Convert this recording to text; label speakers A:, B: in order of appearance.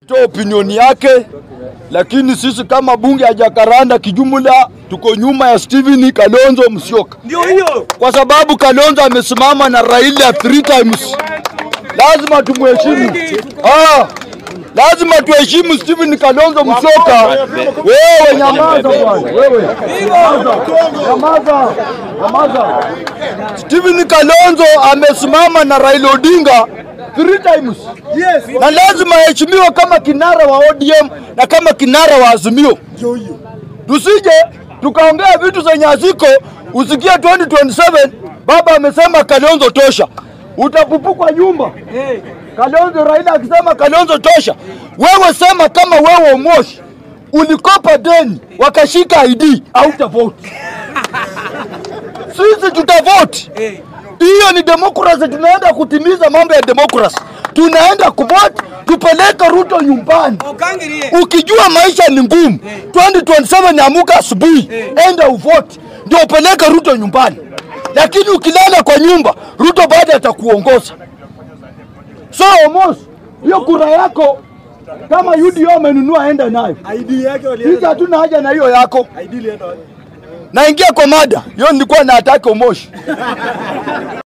A: toa opinioni yake, lakini sisi kama bunge ya Jakaranda kijumla tuko nyuma ya Stephen Kalonzo Musyoka,
B: Ndio hiyo.
A: kwa sababu Kalonzo amesimama na Raila three times. Lazima tumheshimu. Ah, lazima tuheshimu Stephen Kalonzo Musyoka. Wewe nyamaza bwana, wewe nyamaza, nyamaza, nyamaza. Stephen Kalonzo amesimama na Raila Odinga three times
B: Yes.
A: na lazima aheshimiwe kama kinara wa ODM na kama kinara wa Azimio.
B: Ndio hiyo.
A: Tusije tukaongea vitu zenye haziko, usikie 2027 baba amesema Kalonzo tosha, utapupukwa nyumba.
B: Eh.
A: Kalonzo, Raila akisema Kalonzo tosha, wewe sema kama wewe Omosh ulikopa deni wakashika ID hautavote. Sisi tutavote.
B: Eh.
A: Hiyo ni demokrasi, tunaenda kutimiza mambo ya demokrasi, tunaenda kuvote, tupeleke Ruto nyumbani.
B: Okangirie.
A: Ukijua maisha ni ngumu, 2027 amuka asubuhi, enda uvote ndio upeleke Ruto nyumbani. Lakini ukilala kwa nyumba, Ruto baada atakuongoza. So Omos, hiyo kura yako kama UDA amenunua, enda nayo.
B: ID yake
A: Sisi
B: walienda.
A: hatuna haja na hiyo yako.
B: ID ilienda wapi?
A: Naingia kwa mada hiyo, nilikuwa na atake Omosh.